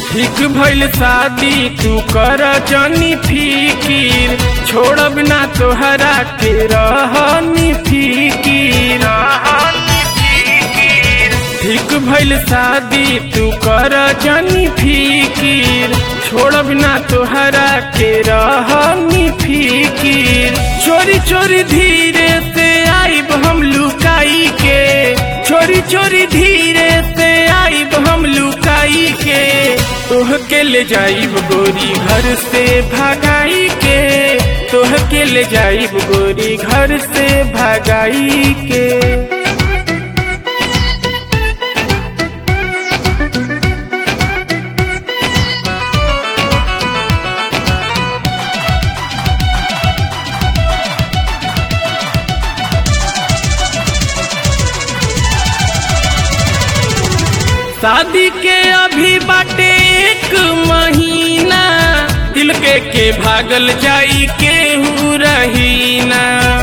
ठीक भइल शादी तू कर जनी फिकीर छोड़ब ना तोहरा के रहनी फिकीर ठीक भइल शादी तू कर जनी फिकीर छोड़ब ना तोहरा के रहनी फिकीर चोरी चोरी धीरे से आइब हम लुकाई के चोरी चोरी धीरे से आइब हम लुकाई के तोह के ले जाइब गोरी घर से भागाई के तोह के ले जाइब गोरी घर से भागाई के शादी के अभी बाटे एक महीना दिल के के भागल जाई केहू रहीना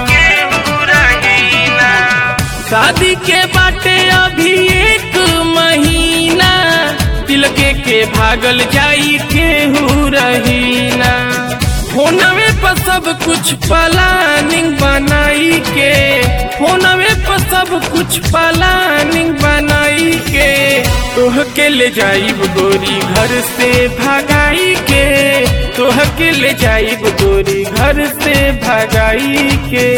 शादी के बाटे अभी एक महीना दिल के के भागल जाई केहू रहीना फोनवे पर सब कुछ प्लानिंग बनाई के फोनवे पर सब कुछ प्लानिंग बनाई के तोह के ले जाइब गोरी घर से भगाई के तोह के ले जाइब गोरी घर से भगाई के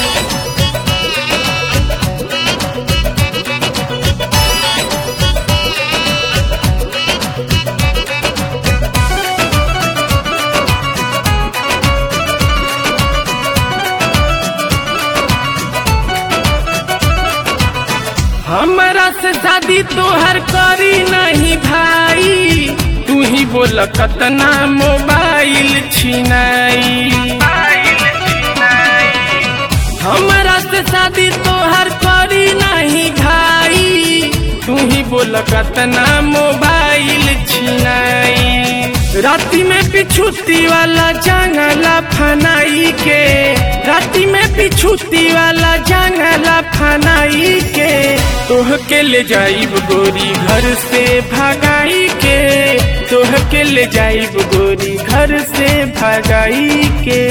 हमरा से शादी तोहर करी नहीं भाई तू ही बोल कतना मोबाइल छिनाई हमरा से शादी तोहर करी नहीं भाई तू ही बोल कतना मोबाइल छिनाई राती में पिछुती वाला जंगला फनाई के राती में पिछुती वाला जंगला फनाई के तोह के ले जाइब गोरी घर से भगाई के तोह के ले जाइब गोरी घर से भगाई के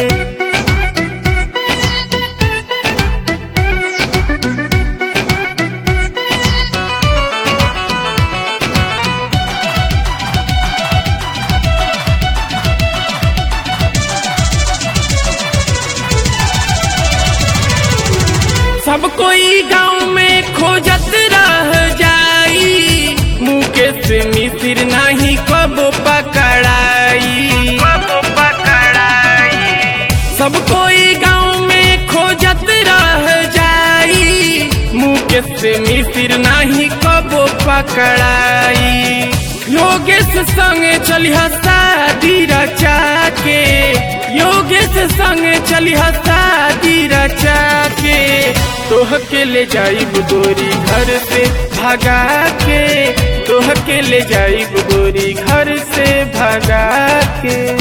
सब कोई गांव में खोजत रह जाई मुकेश मिसिर नहीं कब पकड़ाई सब कोई गांव में खोजत रह जाई मुकेश मिसिर नहीं कब पकड़ाई योगेश संग चलिह शादी रचा के योगेश संग चलिह शादी रचा के तोह के ले जाइब गोरी घर से भगा के तोह के ले जाइब गोरी घर से भगा के